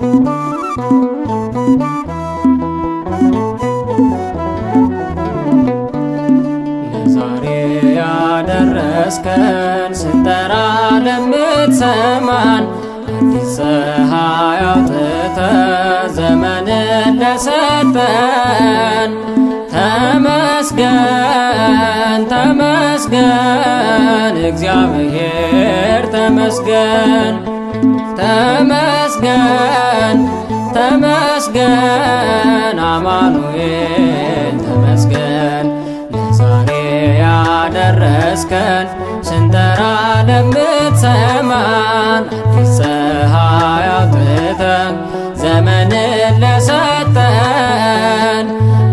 ለዛሬ ያደረስከን ስንጠራ ለምትሰማን አዲስ ፀሐይ አውጥተ ዘመንን ለሰጠን ተመስገን ተመስገን እግዚአብሔር ተመስገን ተመስገን ተመስገን አማኑኤል ተመስገን ለዛሬ ያደረስከን ስንጠራ ለምትሰማን አዲስ ፀሐይ አውጥተን ዘመንን ለሰጠን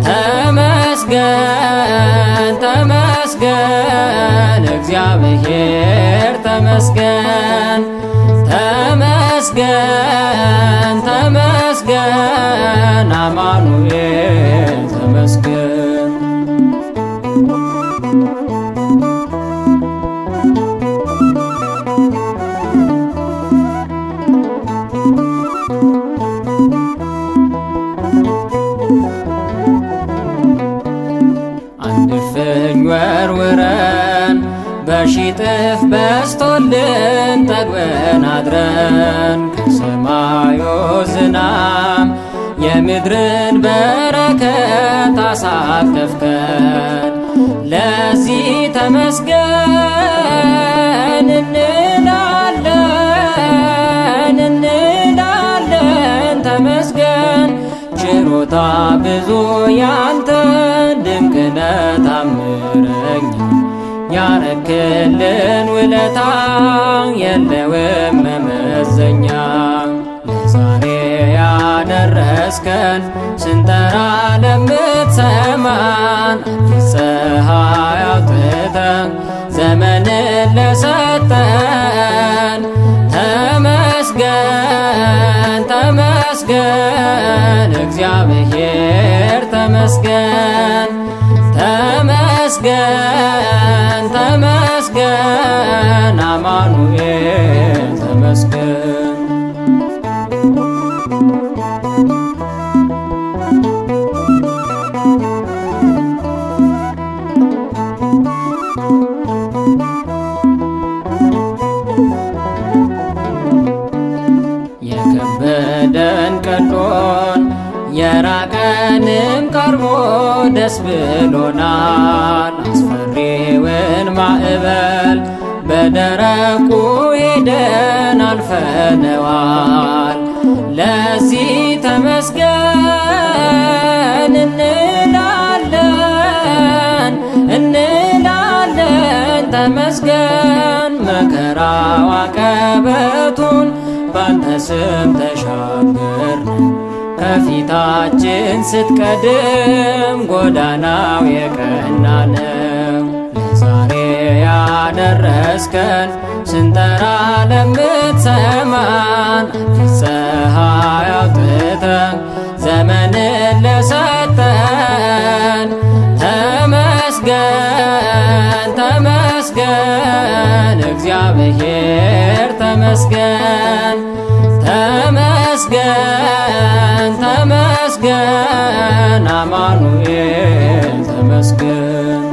ተመስገን ተመስገን እግዚአብሔር ተመስገን ተመስገን ተመስገን አማኑኤል ተመስገን አንድ እፍኝ ወርውረን በሺጥፍ በስቶልን ጠግበን አድረን ከሰማዩ ዝናም የምድርን በረከት አሳተፍከን። ለዚህ ተመስገን እንላለን እንላለን ተመስገን ችሮታ ብዙ ያንተ ድንቅነ ታምረኛ ያረክልን ውለታ የለውም መመዘኛ ለዛሬ ያደረስከን ስንጠራ ለምትሰማን አዲስ ፀሐይ አውጥተን ዘመንን ለሰጠን ተመስገን ተመስገን እግዚአብሔር ተመስገን ተመስገን ተመስገን አማኑኤል ተመስገን የከበደን ቀሎን የራቀንም ቀርቦ ደስ ብሎናል። አስፈሪውን ማዕበል በደረቁ ሄደን አልፈነዋል። ለዚህ ተመስገን እንላለን እንላለን ተመስገን መከራው አቀበቱን ባንተ ስም ተሻገርን ከፊታችን ስትቀድም ጎዳናው የቀና ነው። ለዛሬ ያደረስከን ስንጠራ ለምትሰማን አዲስ ፀሐይ አውጥተን ዘመንን ለሰጠን ተመስገን ተመስገን እግዚአብሔር ተመስገን ተመስገን ተመስገን አማኑኤል ተመስገን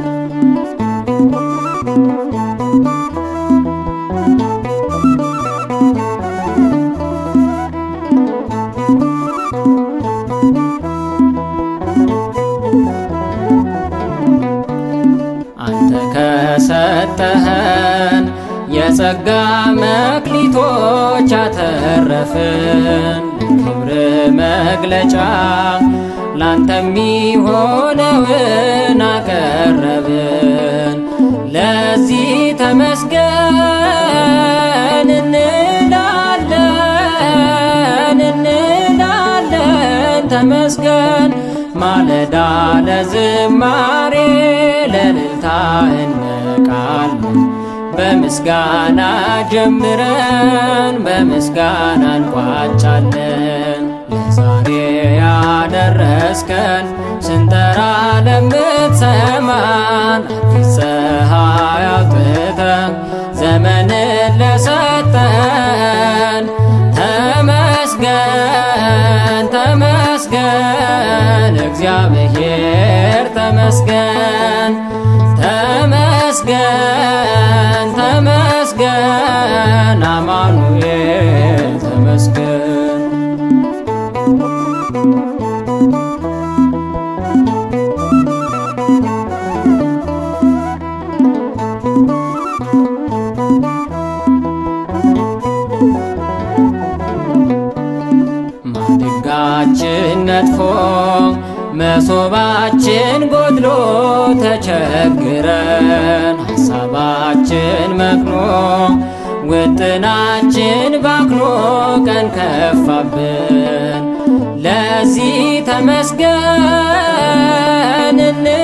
አንተ ከሰጠኸን የጸጋ መክሊቶች አተረፍን ክብር መግለጫ ላንተ የሚሆነውን አቀረብን። ለዚህ ተመስገን እንላለን እንላለን ተመስገን ማለዳ ለዝማሬ ለልልታ እንቃለን በምስጋና ጀምረን በምስጋና እንቋጫለን። ለዛሬ ያደረስከን ስንጠራ ለምትሰማን አዲስ ፀሐይ አውጥተን ዘመንን ለሰጠን ተመስገን እግዚአብሔር ተመስገን ተመስገን ተመስገን አማኑኤል ተመስገን ማድጋችን ነጥፎ መሶባችን ጎድሎ ተቸግረን ሀሳባችን መክኖ ውጥናችን ባክኖ ቀን ከፋብን ለዚህ ተመስገን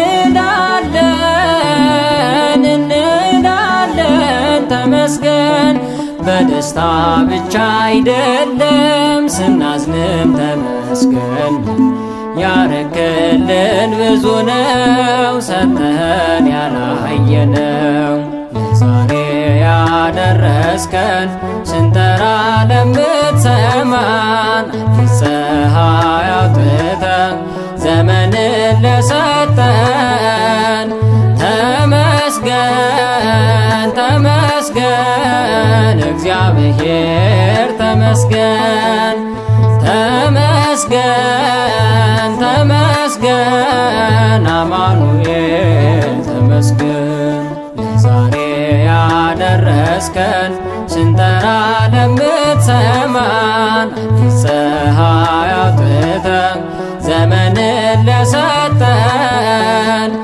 እንላለን እንላለን ተመስገን በደስታ ብቻ አይደለም ስናዝንም ተመስገን ያረክልን ብዙ ነው ሰተን ያላየነው ለዛሬ ያደረስከን ስንጠራ ለምትሰማን አዲስ ፀሐይ አውጥተን ዘመንን ለሰጠን ተመስገን ተመስገን እግዚአብሔር ተመስገን ተመስገን ተመስገን አማኑኤል ተመስገን ለዛሬ ያደረስከን ስንጠራ ለምትሰማን አዲስ ፀሐይ አውጥተን ዘመንን ለሰጠን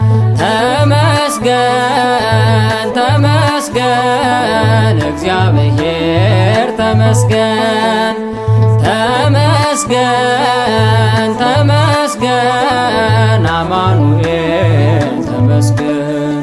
ተመስገን ተመስገን እግዚአብሔር ተመስገን ተመስገን ተመስገን አማኑኤል ተመስገን